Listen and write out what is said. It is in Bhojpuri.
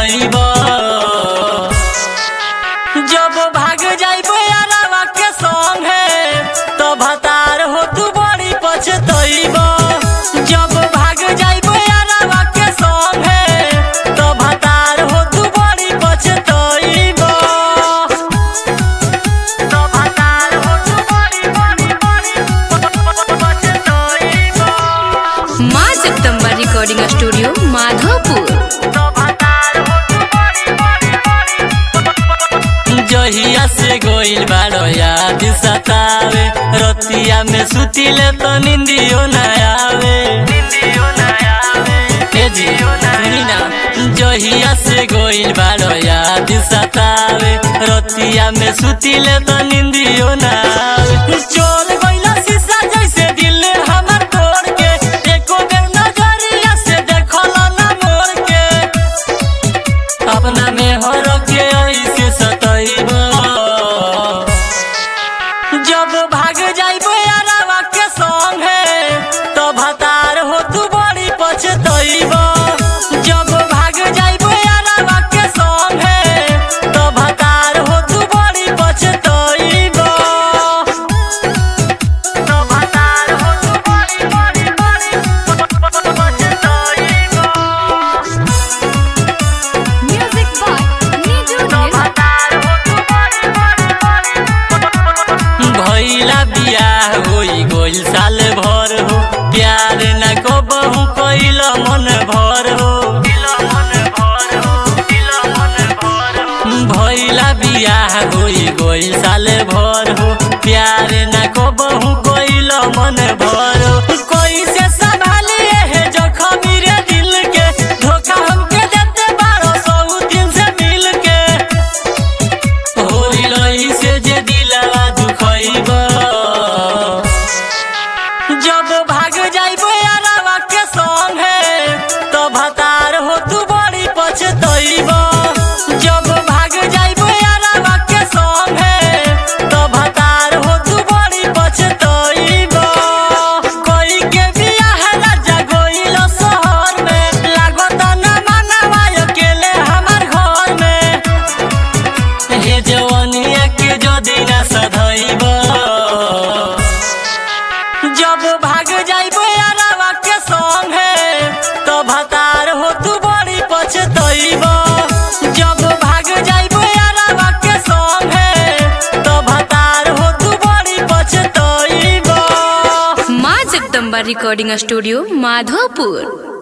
पछतैब जब भाग जाइब यारावा के संगे तो भतार हो तू बड़ी पछतैब जब भाग जाइब यारावा के संगे तो भतार हो तू बड़ी पछतैब तो भतार हो तू बड़ी बड़ी बड़ी पछतैब माँ जगदम्बा रिकॉर्डिंग स्टूडियो माधोपुर जहिया से गोइल बाड़ो याद सतावे रतिया में सुतिले तो निंदियो न आवे ए जी सुनी ना जहिया से गोइल बाड़ो याद सतावे रतिया में सुतिले तो निंदियो न आवे चोल गइला शीशा जैसे दिल हमर तोड़ के एको बेर नजरिया से देखला ना मोर के अपना में हो के ऐसे सतैब जब भाग जाइब यारावा के संगे तो भतार हो तू बड़ी पछतैब जब भाग जाइब यारावा के संगे तो भतार हो तू बड़ी पछतैब तो भतार हो तू बड़ी बड़ी बड़ी पछतैब म्यूजिक बाय नीजू भैला बियाह होई गोइल साल भर हो प्यार न को बहु कैल मन भर हो भैला बियाह होई गोइल साल भर हो प्यार न को बहु कैल मन भर हो कैसे संभालिए है जखमी रे दिल के धोखा हमके देते बारो सौ दिन से मिल के होली लही से जे दिलवा दुखैब जब भाग जाइब यारावा के संगे तो भतार हो तू बड़ी पछतैब जब भाग जाइब यारावा के संगे तो भतार हो तू बड़ी पछतैब कोई के बियाह राजा गोइल शहर में लागत ना मानवा अकेले हमार घर में हे जवानिया के जो दिन सधैब जब भाग जाइब यारावा के संगे तो भतार हो तू बड़ी पछतैब जब भाग जाइब यारावा के संगे तो भतार हो तू बड़ी पछतैब माँ जगदम्बा रिकॉर्डिंग स्टूडियो माधोपुर